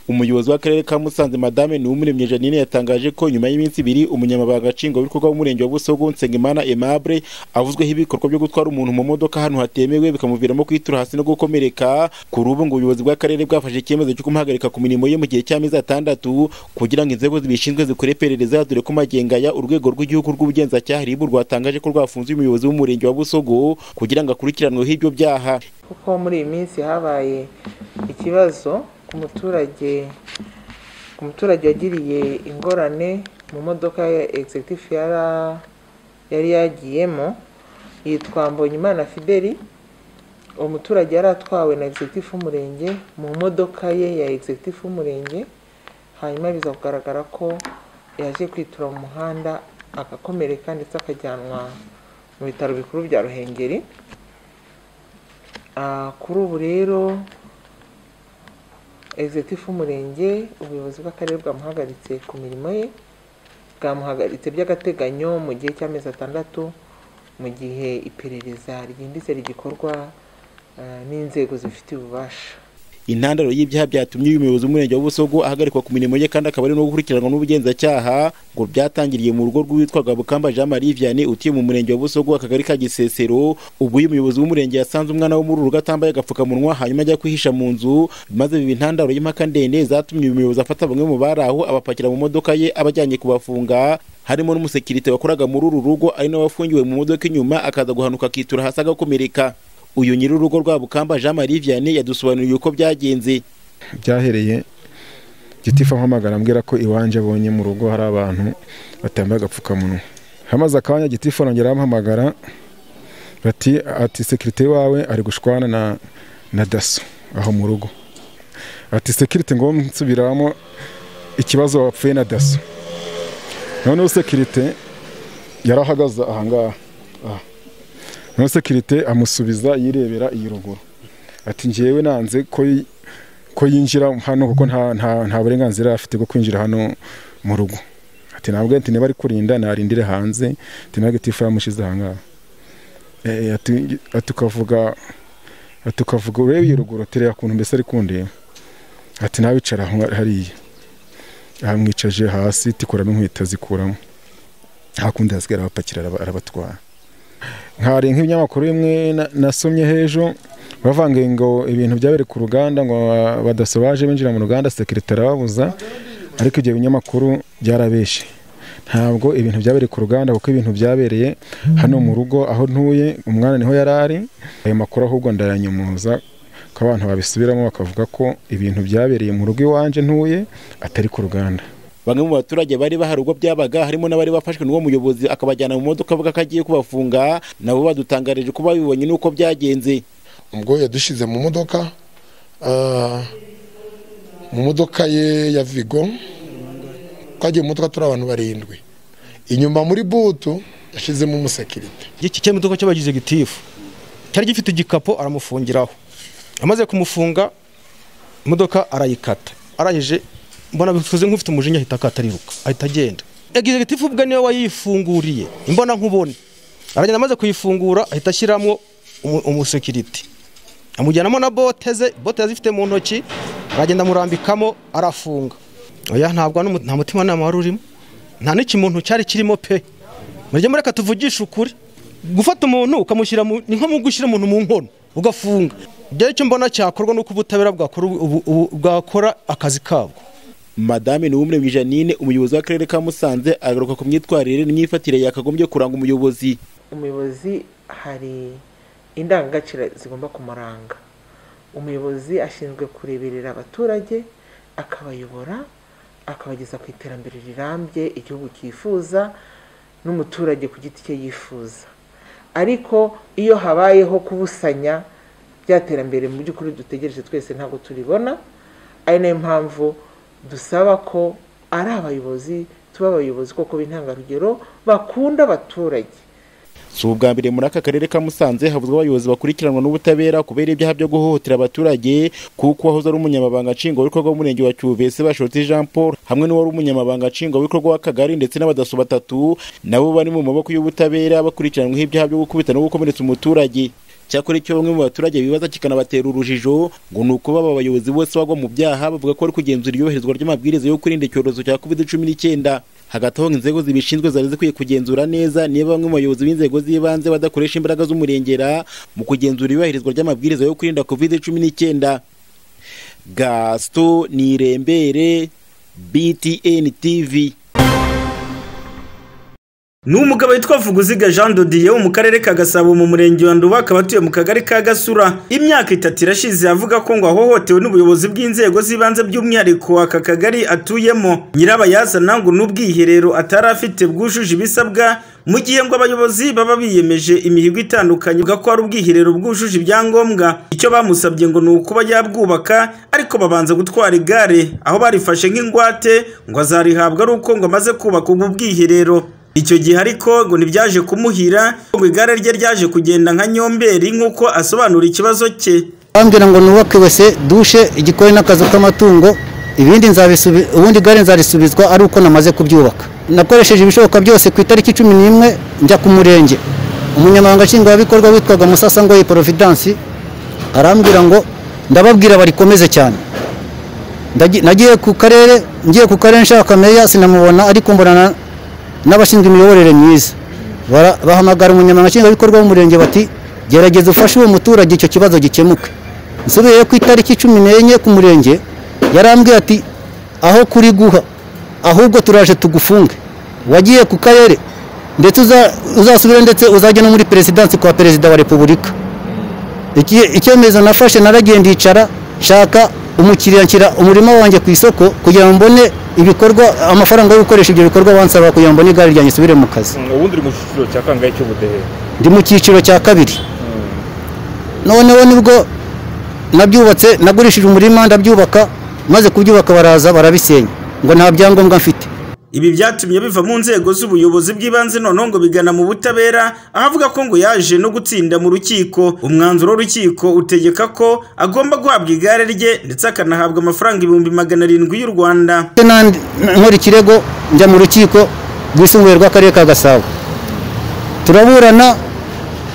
umuyobozi w'akarere ka musanze madame niwumuremyi janine yatangaje ko nyuma y'iminsi ibiri umunyamabanga nshingwabikorwa w'umurenge wa busogo nsengimana aimable avuzweho ibikorwa byo gutwara umuntu mu modoka ahantu hatemewe bikamuviramo kwitura hasi no gukomereka kuri ubu ngo ubuyobozi bw'akarere bwafashe icyemezo cyo kumuhagarika ku mirimo ye mu gihe cy'amezi atandatu kugira ngo inzego zibishinzwe zikore iperereza dore ko magengaya urwego rw'igihugu rw'ubugenzacyaha ribu rwatangaje ko rwafunze umuyobozi w'umurenge wa busogo kugira ngo akurikiranweho ibyo byaha kuko muri iyi minsi habaye ikibazo ku muturage umuturage wagiriye ingorane mu modoka ya executive yari yagiyemo yitwa mbonyimana fideli uwo muturage yari atwawe na executive w'umurenge mu modoka ye ya executive w'umurenge hanyuma biza kugaragara ko yaje kwitura mu muhanda agakomereka ndetse akajyanwa mu bitaro bikuru bya ruhengeri kuri ubu rero executive w'umurenge ubuyobozi bw'akarere bwamuhagaritse ku mirimo ye bwamuhagaritse by'agateganyo mu gihe cy'amezi atandatu mu gihe iperereza ryimbitse rigikorwa n'inzego zifitiye ububasha intandaro y'ibyaha byatumye uyu muyobozi w'umurenge wa Busogo ahagarikwa ku mirimo ye kandi akaba ari no gukurikiranwa n'ubugenzacyaha ngo byatangiriye mu rugo rw'uwitwaga Bukamba Jean Marie Vianney utuye mu murenge wa Busogo akagari ka Gisesero ubwo uyu muyobozi w'umurenge yasanze umwana wo muri uru rugo atambaye agapfukamunwa hanyuma ajya kwihisha mu nzu maze biba intandaro y'impaka ndende zatumye uyu muyobozi afata bamwe mu bari aho abapakira mu modoka ye abajyanye kubafunga harimo n'umusekirite wakoraga muri uru rugo ari nawe wafungiwe mu modoka inyuma akaza guhanuka akitura hasi agakomereka uyu nyiri urugo rwa Bukamba Jean Marie Vianney yadusobanuriye uko byagenze byahereye gitifu ampamagara ambwira ko iwanje abonye mu rugo hari abantu batambaye agapfukamunwa hamaze akanya gitifu arongera arampamagara bati ati sekirite wawe ari gushwana na na daso aho mu rugo ati sekirite ngo nsubiramo ikibazo wapfuye na daso noneho sekirite yarahagaze ahangaha aha na sekirite amusubiza yirebera iyi ruguru ati ngewe nanze ko yinjira hano kuko nta burenganzira afite bwo kwinjira hano mu rugo ati ntabwo niba ari kurinda narindire hanze ntabwo itifu yamushyize ahangaha ati ukavuga urebe iyi ruguru tureba ukuntu mbese ari kundeba ati nawicara hariya amwicaje hasi tikuramo inkweto zikuramo hakundi hasigara abapakira arabatwara nkari nk'ibinyamakuru bimwe nasomye hejuru bavange ngo ibintu byabereye ku ruganda ngo badasobaje binjira mu ruganda sekirite arababuza ariko ibyo binyamakuru byarabeshe ntabwo ibintu byabereye ku ruganda kuko ibintu byabereye hano mu rugo aho ntuye umwana niho yari ari ayo makuru ahubwo ndayanyomoza ko abantu babisubiramo bakavuga ko ibintu byabereye mu rugo iwanje ntuye atari ku ruganda bamwe mu baturage bari bahari ubwo byabaga harimo n'abari bafashwe n'uwo muyobozi akabajyana mu modoka avuga ko agiye kubafunga nabo badutangarije ko babibonye n'uko byagenze ubwo yadushyize mu modoka mu modoka ye ya vigo twagiye mu modoka turi abantu barindwi inyuma muri butu yashyizemo umusekirite iki cy'imodoka cy'abagize gitifu cyari gifite igikapu aramufungiraho amaze kumufunga imodoka arayikata arangije mbona bivuze nk'ufite umujinya ahita akatariruka ahita agenda egizegitifu ubwe niwe wayifunguriye imbona nkubone aragenda amaze kuyifungura ahita ashyiramo umusekiriti amujyanamo na bote ze bote yazifite mu ntoki aragenda amurambikamo arafunga oya ntabwo nta mutima nama wari urimo nta n'ikimuntu cyari kirimo pe murya mureka tuvugishe ukuri gufata umuntu ukamushyira ni nko gushyira umuntu mu nkono ugafunga igihe cyo mbona cyakorwa n'uko ubutabera bwakora akazi kabwo madame niwumuremyi janine umuyobozi w'akarere ka musanze agaruka ku myitwarire n'imyifatire yakagombye kuranga umuyobozi umuyobozi hari indangagaciro zigomba kumuranga umuyobozi ashinzwe kureberera abaturage akabayobora akabageza ku iterambere rirambye igihugu cyifuza n'umuturage ku giti cye yifuza ariko iyo habayeho kubusanya bya terambere mu by'ukuri dutegereje twese ntabwo turibona ari nayo mpamvu dusaba ko ari abayobozi tuba abayobozi koko b'intangarugero bakunda abaturage si ubwa mbere muri aka karere ka musanze havuzwa abayobozi bakurikiranwa n'ubutabera kubera ibyaha byo guhohotera abaturage kuko wahoze ari umunyamabanga nshingwabikorwa w'umurenge wa cyuvese bashotse jean paul hamwe n'uwari umunyamabanga nshingwabikorwa w'akagari ndetse n'abadaso batatu nabo bari mu maboko y'ubutabera bakurikiranyweho ibyaha byo gukubita no gukomeretsa umuturage cyakora icyo bamwe mu baturage bibaza kikanabatera urujijo ngo ni uko baba abayobozi bose bagwa mu byaha bavuga ko bari kugenzura iyoherezwa ry'amabwiriza yo kwirinda icyorezo cya covid cumi n'icyenda hagati aho inzego zibishinzwe zari zikwiye kugenzura neza niba bamwe mu bayobozi b'inzego z'ibanze badakoresha imbaraga z'umurengera mu kugenzura iyubahirizwa ry'amabwiriza yo kwirinda covid cumi n'icyenda gasito nirembere btn tv ni umugabo witwa Vuguziga Jean Dodiye wo mu karere ka Gasabo mu murenge wa Nduba akaba atuye mu kagari ka Gasura imyaka itatu irashize avuga ko ngo ahohotewe n'ubuyobozi bw'inzego z'ibanze by'umwihariko aka kagari atuyemo nyirabayazana ngo n'ubwiherero atari afite bwujuje ibisabwa mu gihe ngo abayobozi baba biyemeje imihigo itandukanye bwa ko ari ubwiherero bwujuje ibyangombwa icyo bamusabye ngo ni ukuba yabwubaka ariko babanza gutwara igare aho barifashe nk'ingwate ngo azarihabwa ari uko ngo amaze kubaka ubwo bwiherero icyo gihe ariko ngo ntibyaje kumuhira ngo igare rye ryaje kugenda nka nyomberi nk'uko asobanura ikibazo cye bambwira ngo nubake wese dushe igikoni n'akazu k'amatungo ibindi nzabisubi ubundi igare nzarisubizwa ari uko namaze kubyubaka nakoresheje ibishoboka byose ku itariki cumi n'imwe njya ku murenge umunyamabanga nshingwabikorwa witwaga musasangoye providence arambwira ngo ndababwira barikomeze cyane Ndagi- nagiye ku karere ngiye ku karere nshaka meya sinamubona ariko mbonana n'abashinzwe imiyoborere myiza Bara- bahamagara umunyamabanga nshingwabikorwa w'umurenge bati gerageza ufashe uwo muturage icyo kibazo gikemuke nsubiyeyo ku itariki cumi n'enye ku murenge yarambwiye ati aho kuri guha ahubwo turaje tugufunge wagiye ku karere ndetse uza- uzasubire ndetse uzajya no muri perezidansi kwa perezida wa repubulika Iki- icyemezo nafashe naragiye ndicara nshaka umukiriya nshyira umurima wanjye ku isoko kugira ngo mbone ibikorwa amafaranga yo gukoresha ibyo bikorwa bansaba kugira ngo mbone igare ryanjye isubire mu kazi ubundi uri mu cyiciro cya kangahe cy'ubudehe ndi mu cyiciro cya kabiri noneho nibwo nabyubatse nagurishije umurima ndabyubaka maze kubyubaka baraza barabisenya ngo nta byangombwa mfite ibi byatumye biva mu nzego z'ubuyobozi bw'ibanze noneho ngo bigana mu butabera aho avuga ko ngo yaje no gutsinda mu rukiko umwanzuro w'urukiko utegeka ko agomba guhabwa igare rye ndetse akanahabwa amafaranga ibihumbi magana arindwi y'u rwanda Ndetse na- nkora ikirego njya mu rukiko rwisumbuye rw'akarere ka gasabo turaburana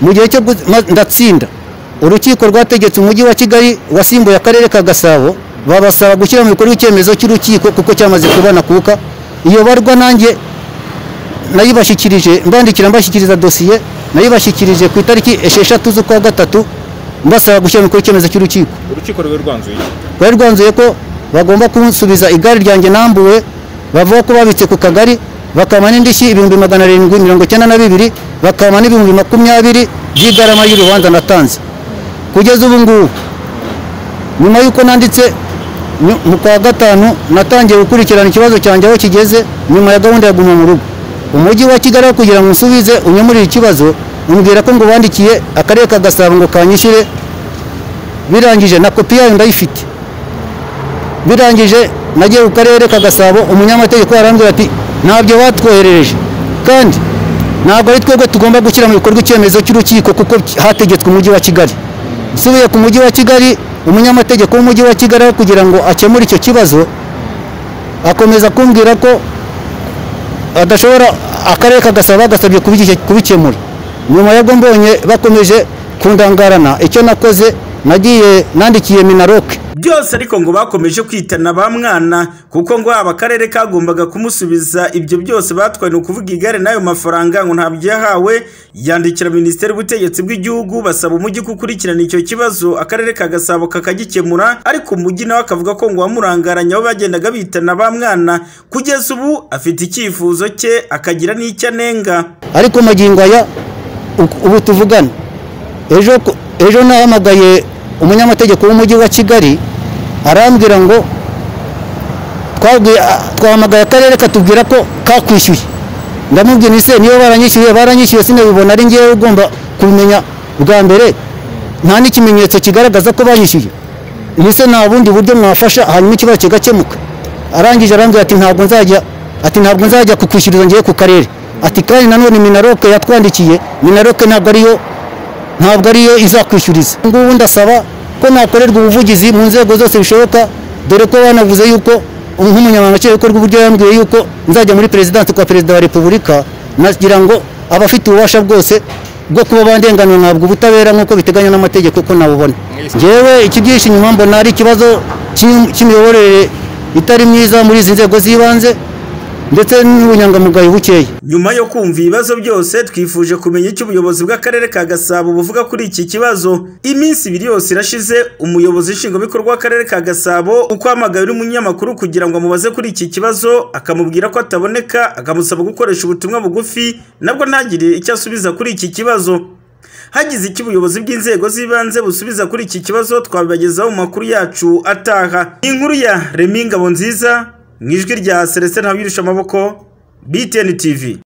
mu gihe cyo gu- ma- ndatsinda urukiko rwategetse umujyi wa kigali wasimbuye akarere ka gasabo babasaba gushyira mu bikorwa icyemezo cy'urukiko kuko cyamaze kubana kuka iyo barwa nanjye nayibashyikirije mbandikira mbashyikiriza dosiye nayibashyikirije ku itariki esheshatu z'ukwa gatatu mbasaba gushyira mu bikorwa icyemezo cy'urukiko urukiko rube rwanzuye rwari rwanzuye ko bagomba kunsubiza igare ryanjye nambuwe bavuga ko babitse ku kagari bakama n'indishyi ibihumbi magana arindwi mirongo icyenda na bibiri bakama n'ibihumbi makumyabiri by'igarama y'urubanza natanze kugeza ubu ngubu nyuma y'uko nanditse nyu- mu kwa gatanu natangiye gukurikirana ikibazo cyanjye aho kigeze nyuma ya gahunda ya guma mu rugo umujyi wa kigali aho kugira ngo unsubize unyemurire ikibazo umbwira ko ngo bandikiye akarere ka gasabo ngo kanyishyure birangije na kopi yayo ndayifite birangije nagiye ku karere ka gasabo umunyamategeko yarambwira ati ntabyo batwoherereje kandi ntabwo ari twebwe tugomba gushyira mu bikorwa icyemezo cy'urukiko kuko hategetswe umujyi wa kigali nsubiye ku mujyi wa kigali umunyamategeko w'umujyi wa kigali aho kugira ngo akemure icyo kibazo akomeza kumbwira ko adashobora akarere ka gasabo bagasabye kubike- kubikemura nyuma yabwo mbonye bakomeje kundangarana icyo nakoze nagiye nandikiye minaroke byose ariko ngo bakomeje kwitana ba mwana kuko ngo haba akarere kagombaga kumusubiza ibyo byose batwaye ni ukuvuga igare n'ayo mafaranga ngo ntabyo yahawe yandikira minisiteri y'ubutegetsi bw'igihugu basaba umujyi gukurikirana icyo kibazo akarere ka gasabo kakagikemura ariko umujyi nawe akavuga ko ngo wamurangaranye aho bagendaga bitana ba mwana kugeza ubu afite icyifuzo cye akagira n'icyo anenga ariko magingo aya u- ubu tuvugana ejo ku- ejo nahamagaye umunyamategeko w'umujyi wa kigali arambwira ngo twabwiye- a- twahamagaye akarere katubwira ko kakwishyuye ndamubwira ise niyo baranyishyuye baranyishyuye sinabibona ari ngewe ugomba kubimenya bwa mbere nta n'ikimenyetso kigaragaza ko banyishyuye ise nta bundi buryo mwafasha hanyuma ikibazo kigakemuka arangije arambwira ati ntabwo nzajya ati ntabwo nzajya kukwishyuriza ngewe ku karere ati kandi nanone minaroke yatwandikiye minaroke ntabwo ariyo ntabwo ariyo izakwishyuriza ngubu ndasaba ko nakorerwa ubuvugizi mu nzego zose bishoboka dore ko banavuze yuko nk'umunyamabanga nshingwabikorwa uburyo yambwiye yuko nzajya muri perezidansi kwa perezida wa repubulika nagira ngo abafite ububasha bwose bwo kuba bandenganura ntabwo ubutabera nk'uko biteganywa n'amategeko ko nawubona ngewe ikibyishe inyuma mbona ari ikibazo cy'im- cy'imiyoborere itari myiza muri izi nzego z'ibanze ndetse n'ubunyangamugayo bukeya nyuma yo kumva ibibazo byose twifuje kumenya icyo ubuyobozi bw'akarere ka gasabo buvuga kuri iki kibazo iminsi ibiri yose irashize umuyobozi nshingwabikorwa w'akarere ka gasabo uko hamagaye undi munyamakuru kugira ngo amubaze kuri iki kibazo akamubwira ko ataboneka akamusaba gukoresha ubutumwa bugufi nabwo ntagire icyo asubiza kuri iki kibazo hagize icyo ubuyobozi bw'inzego z'ibanze busubiza kuri iki kibazo twabibagezaho mu makuru yacu ataha inkuru ya remi ngabo nziza mu ijwi rya celestin ntawirisha amaboko btn tv